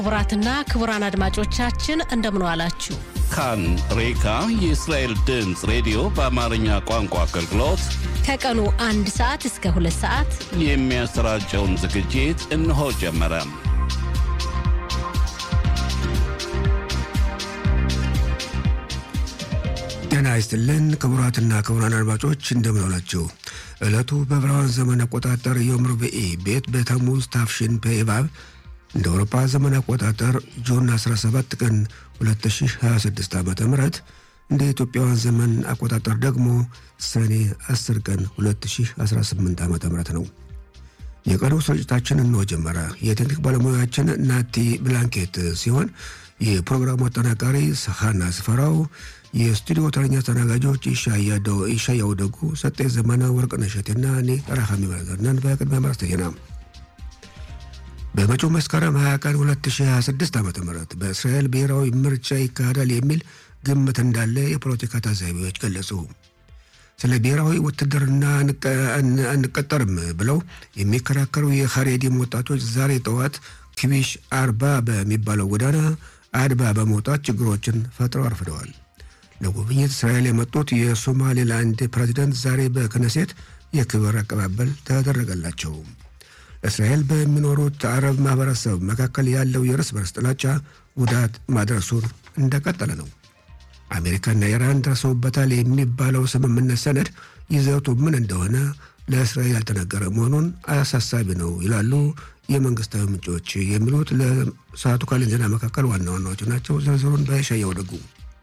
ክቡራትና ክቡራን አድማጮቻችን እንደምን ዋላችሁ። ካን ሬካ የእስራኤል ድምፅ ሬዲዮ በአማርኛ ቋንቋ አገልግሎት ከቀኑ አንድ ሰዓት እስከ ሁለት ሰዓት የሚያሰራጨውን ዝግጅት እነሆ ጀመረ። ጤና ይስጥልን ክቡራትና ክቡራን አድማጮች እንደምን ዋላችሁ። ዕለቱ በዕብራውያን ዘመን አቆጣጠር ዮም ርብዒ ቤት በተሙዝ ታፍሽን በኢባብ እንደ አውሮፓ ዘመን አቆጣጠር ጁን 17 ቀን 2026 ዓ ም እንደ ኢትዮጵያውያን ዘመን አቆጣጠር ደግሞ ሰኔ 10 ቀን 2018 ዓ ም ነው። የቀኑ ስርጭታችን እንሆ ጀመረ። የቴክኒክ ባለሙያችን ናቲ ብላንኬት ሲሆን የፕሮግራሙ አጠናቃሪ ሰሃና ስፈራው፣ የስቱዲዮ ተረኛ አስተናጋጆች ይሻያው ደጉ፣ ሰጤ ዘመነ፣ ወርቅነሽ እሸቴና እኔ ራሃሚ ማዘርነን። በቅድሚያ ማርስ ዜና በመጪው መስከረም 20 ቀን 2026 ዓ ም በእስራኤል ብሔራዊ ምርጫ ይካሄዳል የሚል ግምት እንዳለ የፖለቲካ ታዛቢዎች ገለጹ። ስለ ብሔራዊ ውትድርና አንቀጠርም ብለው የሚከራከሩ የኻሬዲም ወጣቶች ዛሬ ጠዋት ኪቢሽ አርባ በሚባለው ጎዳና አድባ በመውጣት ችግሮችን ፈጥረው አርፍደዋል። ለጉብኝት እስራኤል የመጡት የሶማሌላንድ ፕሬዚደንት ዛሬ በክነሴት የክብር አቀባበል ተደረገላቸው። እስራኤል በሚኖሩት አረብ ማህበረሰብ መካከል ያለው የእርስ በርስ ጥላቻ ጉዳት ማድረሱን እንደቀጠለ ነው። አሜሪካና ኢራን ደርሰውበታል የሚባለው ስምምነት ሰነድ ይዘቱ ምን እንደሆነ ለእስራኤል ያልተነገረ መሆኑን አሳሳቢ ነው ይላሉ የመንግስታዊ ምንጮች። የሚሉት ለሰዓቱ ካለን ዜና መካከል ዋና ዋናዎቹ ናቸው። ዝርዝሩን በሻየው ደጉ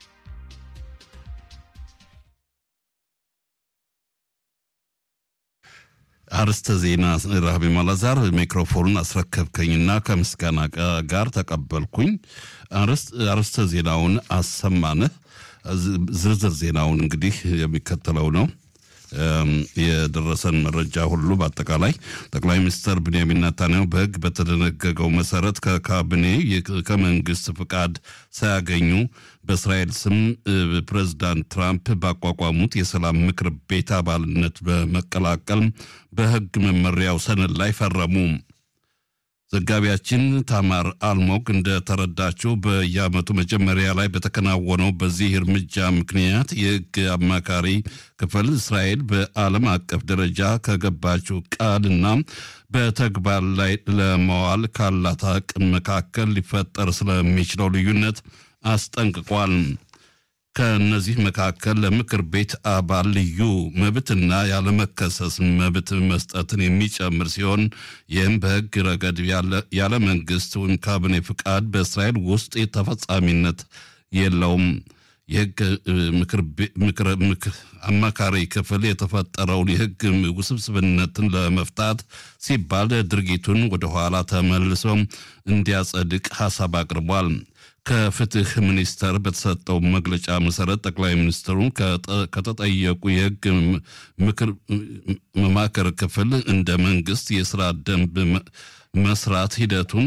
አርስተ ዜና ራህቤ ማላዛር ሚክሮፎኑን አስረከብከኝና ከምስጋና ጋር ተቀበልኩኝ። አርስተ ዜናውን አሰማንህ። ዝርዝር ዜናውን እንግዲህ የሚከተለው ነው። የደረሰን መረጃ ሁሉ በአጠቃላይ ጠቅላይ ሚኒስትር ብንያሚን ናታንያሁ በሕግ በተደነገገው መሰረት ከካቢኔ ከመንግስት ፍቃድ ሳያገኙ በእስራኤል ስም ፕሬዚዳንት ትራምፕ ባቋቋሙት የሰላም ምክር ቤት አባልነት በመቀላቀል በሕግ መመሪያው ሰነድ ላይ ፈረሙ። ዘጋቢያችን ታማር አልሞግ እንደተረዳችው በየዓመቱ መጀመሪያ ላይ በተከናወነው በዚህ እርምጃ ምክንያት የሕግ አማካሪ ክፍል እስራኤል በዓለም አቀፍ ደረጃ ከገባችው ቃልና በተግባር ላይ ለመዋል ካላት አቅም መካከል ሊፈጠር ስለሚችለው ልዩነት አስጠንቅቋል። ከእነዚህ መካከል ለምክር ቤት አባል ልዩ መብትና ያለመከሰስ መብት መስጠትን የሚጨምር ሲሆን ይህም በሕግ ረገድ ያለ መንግስት ወይም ካቢኔ ፍቃድ በእስራኤል ውስጥ ተፈጻሚነት የለውም። የሕግ አማካሪ ክፍል የተፈጠረውን የሕግ ውስብስብነትን ለመፍታት ሲባል ድርጊቱን ወደኋላ ተመልሶ እንዲያጸድቅ ሀሳብ አቅርቧል። ከፍትህ ሚኒስቴር በተሰጠው መግለጫ መሰረት ጠቅላይ ሚኒስትሩ ከተጠየቁ የሕግ መማከር ክፍል እንደ መንግስት የስራ ደንብ መስራት ሂደቱን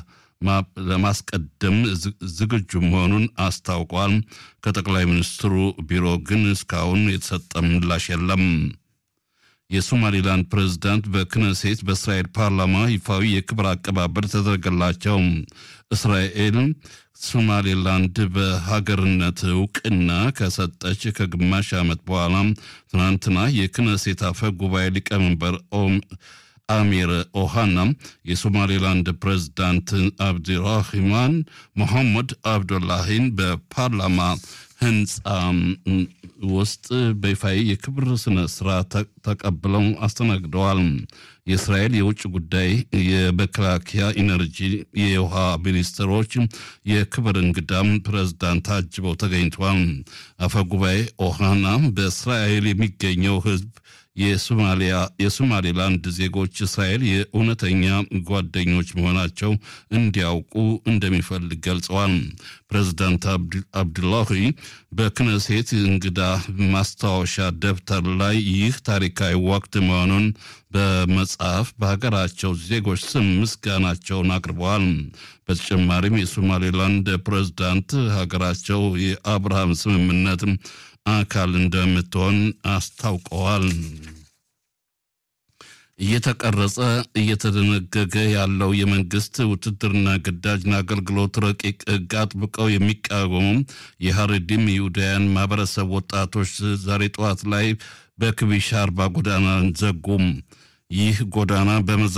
ለማስቀደም ዝግጁ መሆኑን አስታውቋል። ከጠቅላይ ሚኒስትሩ ቢሮ ግን እስካሁን የተሰጠ ምላሽ የለም። የሶማሌላንድ ፕሬዝዳንት በክነሴት በእስራኤል ፓርላማ ይፋዊ የክብር አቀባበል ተደረገላቸው። እስራኤል ሶማሌላንድ በሀገርነት እውቅና ከሰጠች ከግማሽ ዓመት በኋላ ትናንትና የክነሴት አፈ ጉባኤ ሊቀመንበር አሚር ኦሃና የሶማሌላንድ ፕሬዝዳንት አብዲራሂማን ሞሐመድ አብዱላሂን በፓርላማ ህንፃ ውስጥ በይፋዊ የክብር ስነ ስርዓት ተቀብለው አስተናግደዋል። የእስራኤል የውጭ ጉዳይ፣ የመከላከያ፣ ኢነርጂ፣ የውሃ ሚኒስትሮች የክብር እንግዳም ፕሬዝዳንት ታጅበው ተገኝተዋል። አፈጉባኤ ኦሃና በእስራኤል የሚገኘው ህዝብ የሶማሌላንድ ዜጎች እስራኤል የእውነተኛ ጓደኞች መሆናቸው እንዲያውቁ እንደሚፈልግ ገልጸዋል። ፕሬዚዳንት አብዱላሂ በክነሴት እንግዳ ማስታወሻ ደብተር ላይ ይህ ታሪካዊ ወቅት መሆኑን በመጽሐፍ በሀገራቸው ዜጎች ስም ምስጋናቸውን አቅርበዋል። በተጨማሪም የሶማሌላንድ ፕሬዚዳንት ሀገራቸው የአብርሃም ስምምነት አካል እንደምትሆን አስታውቀዋል። እየተቀረጸ እየተደነገገ ያለው የመንግስት ውትድርና ግዳጅና አገልግሎት ረቂቅ ሕግ አጥብቀው የሚቃወሙ የሀረዲም ይሁዳውያን ማህበረሰብ ወጣቶች ዛሬ ጠዋት ላይ በክቢሽ አርባ ጎዳና ዘጉም። ይህ ጎዳና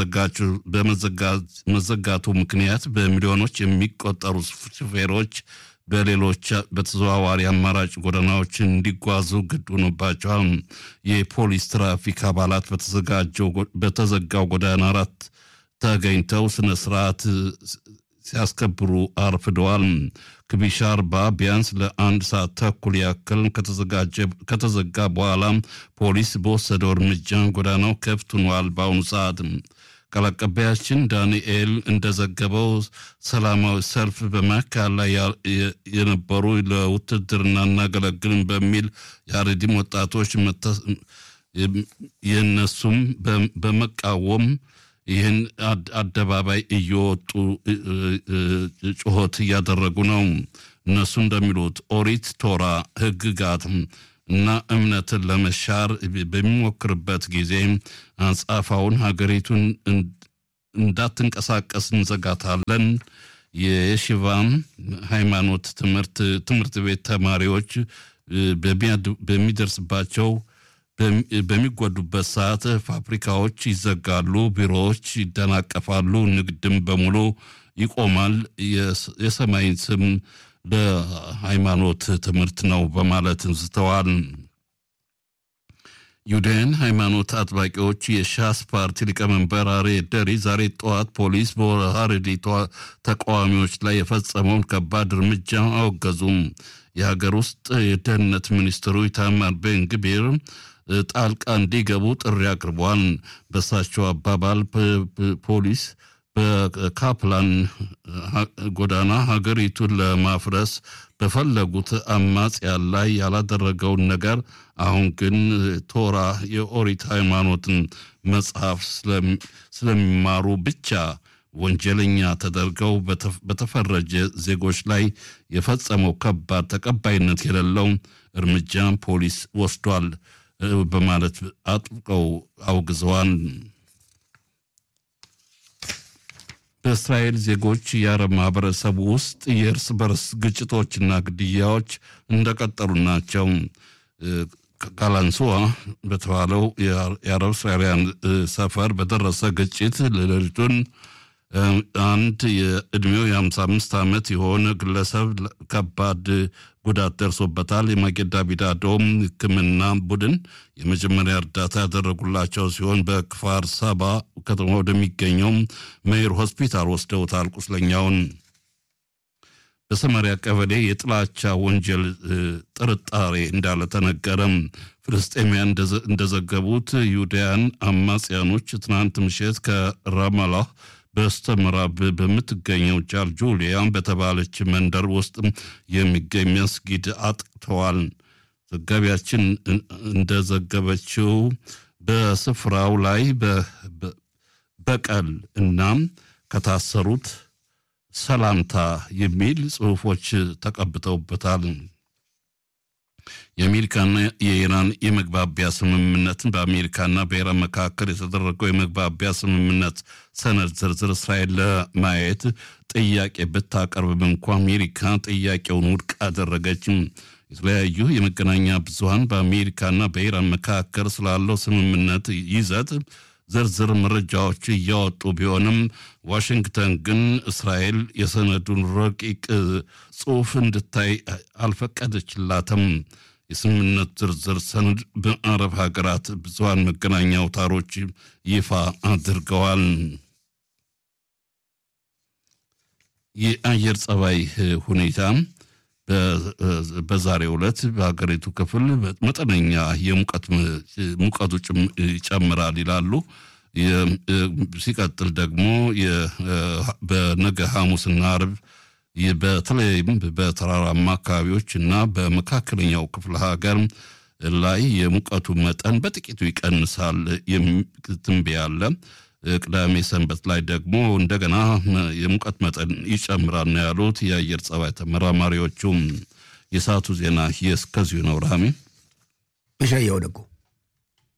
በመዘጋቱ ምክንያት በሚሊዮኖች የሚቆጠሩ ሹፌሮች በሌሎች በተዘዋዋሪ አማራጭ ጎዳናዎች እንዲጓዙ ግድ ሆኖባቸዋል። የፖሊስ ትራፊክ አባላት በተዘጋው ጎዳና አራት ተገኝተው ስነ ስርዓት ሲያስከብሩ አርፍደዋል። ክቢሽ አርባ ቢያንስ ለአንድ ሰዓት ተኩል ያክል ከተዘጋ በኋላ ፖሊስ በወሰደው እርምጃ ጎዳናው ክፍት ሆኗል። በአሁኑ ሰዓት ቃል አቀባያችን ዳንኤል እንደዘገበው ሰላማዊ ሰልፍ በማካሄድ ላይ የነበሩ ለውትድርና እናገለግልን በሚል የአሬዲም ወጣቶች የእነሱም በመቃወም ይህን አደባባይ እየወጡ ጩኸት እያደረጉ ነው። እነሱ እንደሚሉት ኦሪት ቶራ ሕግጋት እና እምነትን ለመሻር በሚሞክርበት ጊዜ አንጻፋውን ሀገሪቱን እንዳትንቀሳቀስ እንዘጋታለን። የሽቫም ሃይማኖት ትምህርት ትምህርት ቤት ተማሪዎች በሚደርስባቸው በሚጎዱበት ሰዓት ፋብሪካዎች ይዘጋሉ፣ ቢሮዎች ይደናቀፋሉ፣ ንግድም በሙሉ ይቆማል። የሰማይን ስም ለሃይማኖት ትምህርት ነው በማለት ዝተዋል። ዩዳያን ሃይማኖት አጥባቂዎች የሻስ ፓርቲ ሊቀመንበር አርዬ ደሪ ዛሬ ጠዋት ፖሊስ በሀረሪ ተቃዋሚዎች ላይ የፈጸመውን ከባድ እርምጃ አወገዙም። የሀገር ውስጥ የደህንነት ሚኒስትሩ ኢታማር ቤን ግቢር ጣልቃ እንዲገቡ ጥሪ አቅርቧል። በሳቸው አባባል ፖሊስ በካፕላን ጎዳና ሀገሪቱን ለማፍረስ በፈለጉት አማጽያን ላይ ያላደረገውን ነገር አሁን ግን ቶራ የኦሪት ሃይማኖትን መጽሐፍ ስለሚማሩ ብቻ ወንጀለኛ ተደርገው በተፈረጀ ዜጎች ላይ የፈጸመው ከባድ ተቀባይነት የሌለው እርምጃ ፖሊስ ወስዷል በማለት አጥብቀው አውግዘዋል። በእስራኤል ዜጎች የአረብ ማህበረሰብ ውስጥ የእርስ በርስ ግጭቶችና ግድያዎች እንደቀጠሉ ናቸው። ካላንሱዋ በተባለው የአረብ እስራኤልያን ሰፈር በደረሰ ግጭት ሌሊቱን አንድ የዕድሜው የ55 ዓመት የሆነ ግለሰብ ከባድ ጉዳት ደርሶበታል። የማጌዳ ቢዳዶም ሕክምና ቡድን የመጀመሪያ እርዳታ ያደረጉላቸው ሲሆን በክፋር ሳባ ከተማ ወደሚገኘው መይር ሆስፒታል ወስደውታል ቁስለኛውን። በሰማሪያ ቀበሌ የጥላቻ ወንጀል ጥርጣሬ እንዳለ ተነገረም። ፍልስጤሚያን እንደዘገቡት ይሁዳያን አማጽያኖች ትናንት ምሽት ከራማላህ በስተ ምዕራብ በምትገኘው ጃልጁሊያ በተባለች መንደር ውስጥ የሚገኝ መስጊድ አጥቅተዋል። ዘጋቢያችን እንደዘገበችው በስፍራው ላይ በቀል እናም ከታሰሩት ሰላምታ የሚል ጽሑፎች ተቀብተውበታል። የአሜሪካና የኢራን የመግባቢያ ስምምነትን በአሜሪካና በኢራን መካከል የተደረገው የመግባቢያ ስምምነት ሰነድ ዝርዝር እስራኤል ለማየት ጥያቄ ብታቀርብም እንኳ አሜሪካ ጥያቄውን ውድቅ አደረገችም። የተለያዩ የመገናኛ ብዙኃን በአሜሪካና በኢራን መካከል ስላለው ስምምነት ይዘት ዝርዝር መረጃዎች እያወጡ ቢሆንም ዋሽንግተን ግን እስራኤል የሰነዱን ረቂቅ ጽሑፍ እንድታይ አልፈቀደችላትም። የስምምነት ዝርዝር ሰነድ በአረብ ሀገራት ብዙሃን መገናኛ አውታሮች ይፋ አድርገዋል። የአየር ጸባይ ሁኔታ በዛሬው ዕለት በሀገሪቱ ክፍል መጠነኛ የሙቀት ሙቀቱ ይጨምራል ይላሉ። ሲቀጥል ደግሞ በነገ ሐሙስና አርብ በተለይም በተራራማ አካባቢዎች እና በመካከለኛው ክፍለ ሀገር ላይ የሙቀቱ መጠን በጥቂቱ ይቀንሳል የሚል ትንበያ አለ። ቅዳሜ ሰንበት ላይ ደግሞ እንደገና የሙቀት መጠን ይጨምራል ነው ያሉት የአየር ጸባይ ተመራማሪዎቹም። የሰዓቱ ዜና እስከዚሁ ነው። ራሚ እሻየው ደጉ